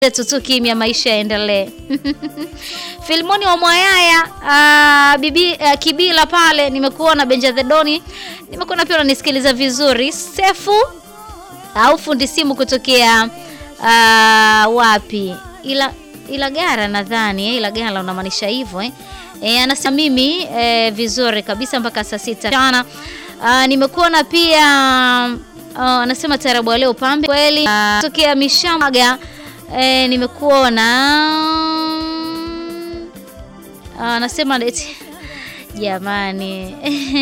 tutu kimya, maisha yaendelee. Filmoni wa Mwayaya uh, bibi uh, Kibila pale nimekuona Benja the Doni nimekuona pia unanisikiliza vizuri. Sefu au fundi simu kutokea uh, wapi? Ila Ilagara nadhani eh, Ilagara unamaanisha hivyo eh. E, anasema mimi e, vizuri kabisa mpaka saa sita mchana. Uh, nimekuona pia uh, anasema tarabu leo pambe kweli uh, tokea Mishamaga e, nimekuona anasema uh, eti jamani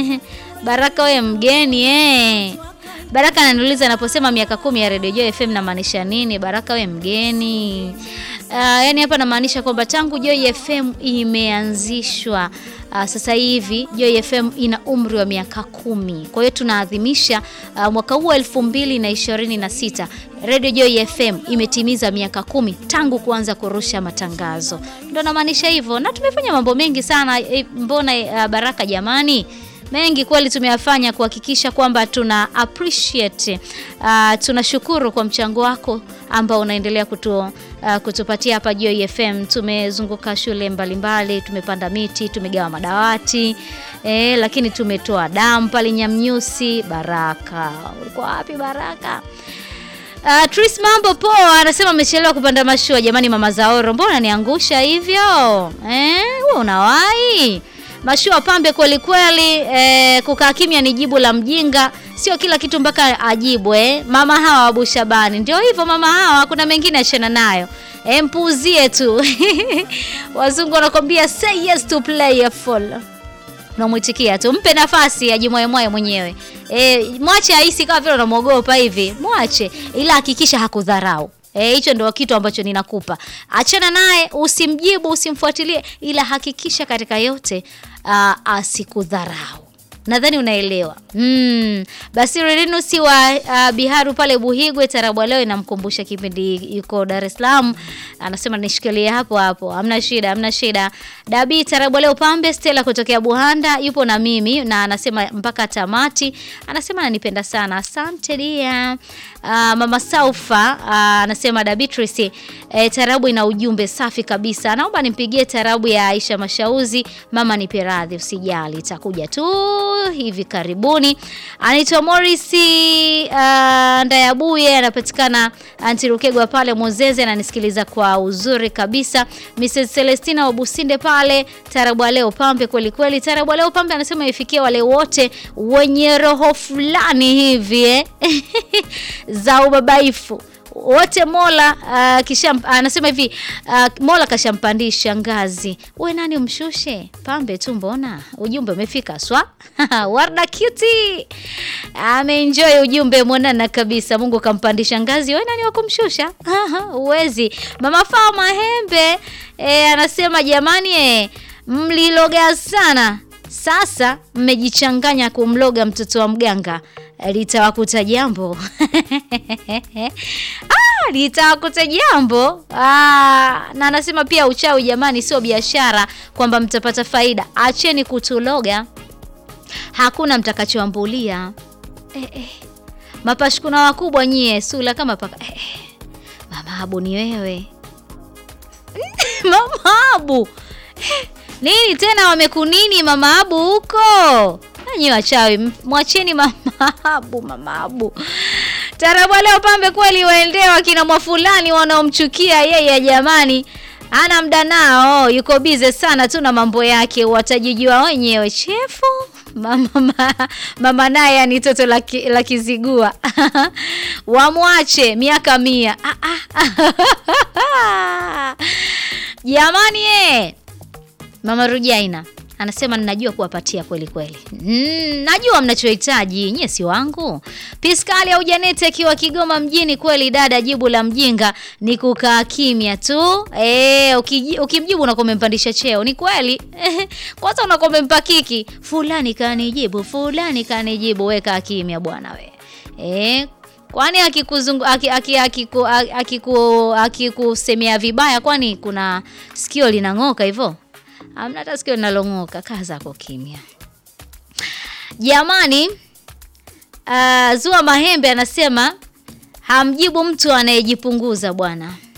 Baraka we mgeni eh. Baraka ananiuliza anaposema miaka kumi ya Radio Joy FM namaanisha nini? Baraka we mgeni. Uh, yani hapa namaanisha kwamba tangu Joy FM imeanzishwa uh, sasa hivi Joy FM ina umri wa miaka kumi. Kwa hiyo tunaadhimisha uh, mwaka huu elfu mbili na ishirini na sita Radio Joy FM imetimiza miaka kumi tangu kuanza kurusha matangazo, ndo namaanisha hivyo, na tumefanya mambo mengi sana e, mbona uh, Baraka jamani mengi kweli tumeyafanya kuhakikisha kwamba tuna appreciate uh, tunashukuru kwa mchango wako ambao unaendelea kutu, uh, kutupatia hapa Joy FM. Tumezunguka shule mbalimbali, tumepanda miti, tumegawa madawati eh, lakini tumetoa damu pale Nyamnyusi. Baraka, ulikuwa wapi Baraka? Uh, Tris mambo poa, anasema amechelewa kupanda mashua. Jamani, mama Zaoro, mbona niangusha hivyo eh? Wewe unawahi mashua pambe kweli kweli. Eh, kukaa kimya ni jibu la mjinga, sio kila kitu mpaka ajibu eh. Mama hawa Abu Shabani, ndio hivyo mama hawa, kuna mengine achana nayo eh, mpuuzie tu wazungu wanakwambia say yes to playful, unamwitikia tu, mpe nafasi ajimwaemwae mwenyewe eh, mwache ahisi kama vile unamwogopa hivi, mwache, ila hakikisha hakudharau. Hicho e, ndio kitu ambacho ninakupa. Achana naye, usimjibu, usimfuatilie, ila hakikisha katika yote uh, asikudharau. Nadhani unaelewa. Mm. Basi Renusi wa uh, Biharu pale Buhigwe tarabu leo inamkumbusha kipindi yuko Dar es Salaam. Anasema nishikilie hapo hapo. Hamna shida, hamna shida. Dabi tarabu leo pambe Stella kutokea Buhanda yupo na mimi na anasema mpaka tamati. Anasema ananipenda sana. Asante dia. Uh, Mama Saufa uh, anasema Da Beatrice eh, tarabu ina ujumbe safi kabisa. Naomba nimpigie tarabu ya Aisha Mashauzi, mama nipe radhi, usijali itakuja tu hivi karibuni. Anaitwa Morris uh, Ndayabuye, anapatikana Antirukegwa pale Mozeze, ananisikiliza kwa uzuri kabisa. Mrs Celestina wa Businde pale, tarabu leo pambe kweli kweli. Tarabu leo pambe anasema ifikie wale wote wenye roho fulani hivi eh? za ubabaifu wote Mola uh, kisha anasema uh, hivi uh, Mola kashampandisha ngazi, we nani umshushe? Pambe tu, mbona ujumbe umefika swa Warda Cutie ameenjoy ujumbe mwanana kabisa. Mungu kampandisha ngazi, we nani wakumshusha? Uwezi. Mama Faa Mahembe e, anasema jamani, e, mliloga sana sasa mmejichanganya kumloga mtoto wa mganga litawakuta jambo ah, litawakuta jambo ah, na anasema pia uchawi jamani, sio biashara kwamba mtapata faida. Acheni kutuloga, hakuna mtakachoambulia. eh, eh. Mapashukuna wakubwa nyie, sula kama paka eh, eh. Mama Abu ni wewe Mama Abu eh, nini tena wamekunini Mama Abu huko Nanyi wachawi mwacheni Mama Abu, Mama Abu. Tarabu leo pambe kweli waendea wakina mwafulani wanaomchukia yeye, jamani, ana mda nao, yuko bize sana tu na mambo yake, watajijua wenyewe. Chefu mama, mama, mama naye ni toto la kizigua wamwache miaka mia. ah, ah. Jamani eh. Mama Rujaina anasema ninajua kuwapatia kweli kweli. Mm, najua mnachohitaji nyie, si wangu. Piskali au Janeti akiwa Kigoma mjini, kweli dada, jibu la mjinga ni kukaa kimya tu. E, ukimjibu unakuwa umempandisha cheo. Ni kweli kwanza unakuwa umempa kiki, fulani kanijibu, fulani kanijibu. We kaa kimya bwana we e, kwani akikuzungu akikusemea akiku, akiku, akiku vibaya, kwani kuna sikio linang'oka hivyo? Amna hata sikio linalong'oka. Kaa zako kimya jamani. Uh, Zua Mahembe anasema hamjibu mtu anayejipunguza bwana.